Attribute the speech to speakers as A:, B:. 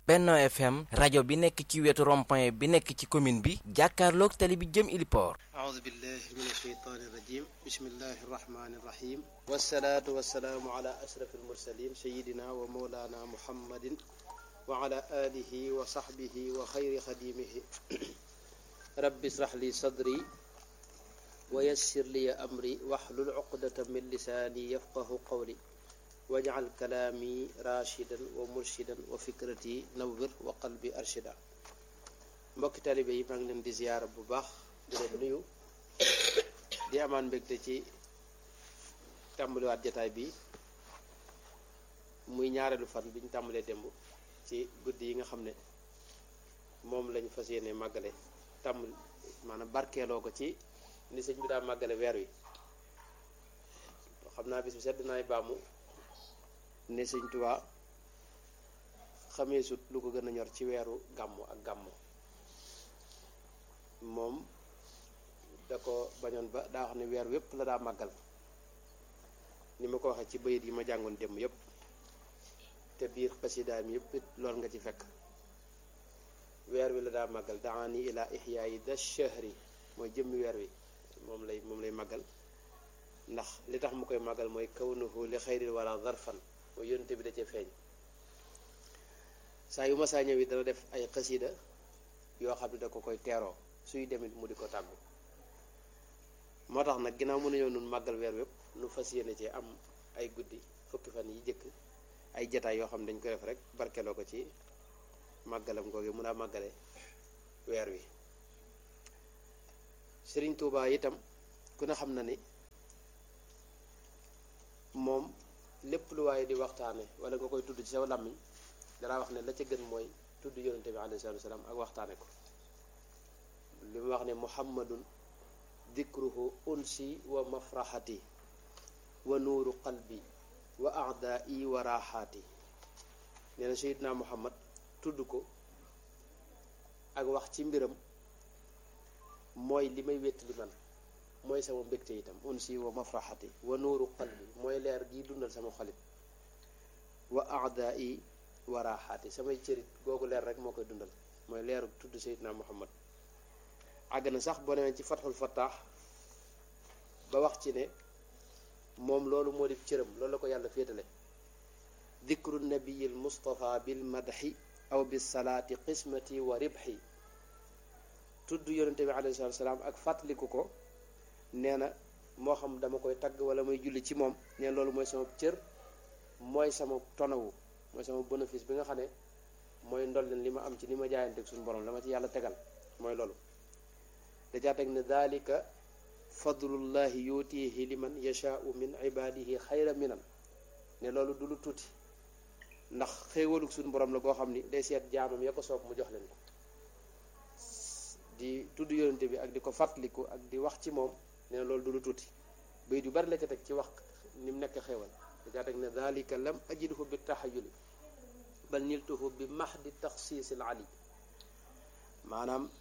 A: Benno FM rajo bi nekk ci wetu rond-point bi nekk ci commune bi jàkkaarloog tali bi jëm Iliport
B: أعوذ بالله من الشيطان الرجيم بسم الله الرحمن الرحيم والصلاة والسلام على أشرف المرسلين سيدنا ومولانا محمد وعلى آله وصحبه وخير خديمه رب اشرح لي صدري ويسر لي أمري واحلل عقدة من لساني يفقه قولي واجعل كلامي راشدا ومرشدا وفكرتي نور وقلبي أرشدا mbokki talibe yi maa ngi leen di ziyaara bu baax di leen nuyu di amaan mbégte ci tàmbaliwaat jataay bi muy ñaareelu fan bi ñu tàmbalee démb ci guddi yi nga xam ne moom lañu fas yéene màggale tàmbali maanaam barkeeloo ko ci ni sëñ bi daa màggale weer wi xam naa bis bi sedd naay baamu ne sëñ Tuubaa xamee sut lu ko gën a ñor ci weeru gàmmu ak gàmmu moom da ko bañoon ba daa wax ne weer wépp la daa màggal ni ma ko waxee ci bayit yi ma jàngoon démb yépp te biir xasidaam yépp it lool nga ci fekk weer wi la daa màggal daani ila ixyaayi da shahri mooy jëmmi weer wi moom lay moom lay màggal ndax li tax mu koy màggal mooy kawnuhu li xayril wala zarfan mooy yónte bi da cee feeñ saa yu ma saa ñëw it dana def ay xasida yoo xam ne da ko koy teeroo suy demit mu di ko tàggu moo tax nag ginnaaw mën nañoo nun màggal weer wépp nu fas yéene ci am ay guddi fukki fan yi jëkk ay jataay yoo xam ne dañ koy def rek barkeloo ko ci màggalam googu mun a màggale weer wi Sëriñ Tuubaa itam ku ne xam na ni moom lépp lu waaye di waxtaane wala nga koy tudd ci saw làmmiñ danaa wax ne la ca gën mooy tudd yonente bi alayhi salaatu wasalaam ak waxtaane ko li mu wax ne muhammadun dikruhu unsi wa mafraxati wa nuuru qalbi wa aadai wa raaxaati nee na sayidna muhammad tudd ko ak wax ci mbiram mooy li may wétt li man mooy sama mbégte itam unsi wa mafraxati wa nuuru qalbi mooy leer gi dundal sama xolit wa aadai wa raaxaati samay cërit googu leer rek moo koy dundal mooy leeru tudd sayidna muhammad àgg na sax boo demee ci fatxul fattaax ba wax ci ne moom loolu moo di cëram loolu la ko yàlla féetale dikru nabiyil mustafa bil madxi aw bis salaati qismati wa ribxi tudd yonente bi alayhi salatu salaam ak fàttaliku ko nee na moo xam dama koy tagg wala may julli ci moom nee loolu mooy sama cër mooy sama tonawu mooy sama bénéfice bi nga xam ne mooy ndolleen li ma am ci li ma jaayanteeg suñu borom la ma ci yàlla tegal mooy loolu dajaa teg ne dalika fadlullahi yutihi liman yashaau min ibadihi xayra minan ne loolu du lu tuuti ndax xéewalug suñu borom la goo xam ni day seet jaamam ya ko soob mu jox leen ko di tudd yonente bi ak di ko fàttaliku ak di wax ci moom ne loolu du lu tuuti bayit yu bari la ca teg ci wax ni mu nekk xéewal dajaa teg ne dalika lam ajidhu bi taxayuli bal niltuhu bi mahdi taxsiisil ali maanaam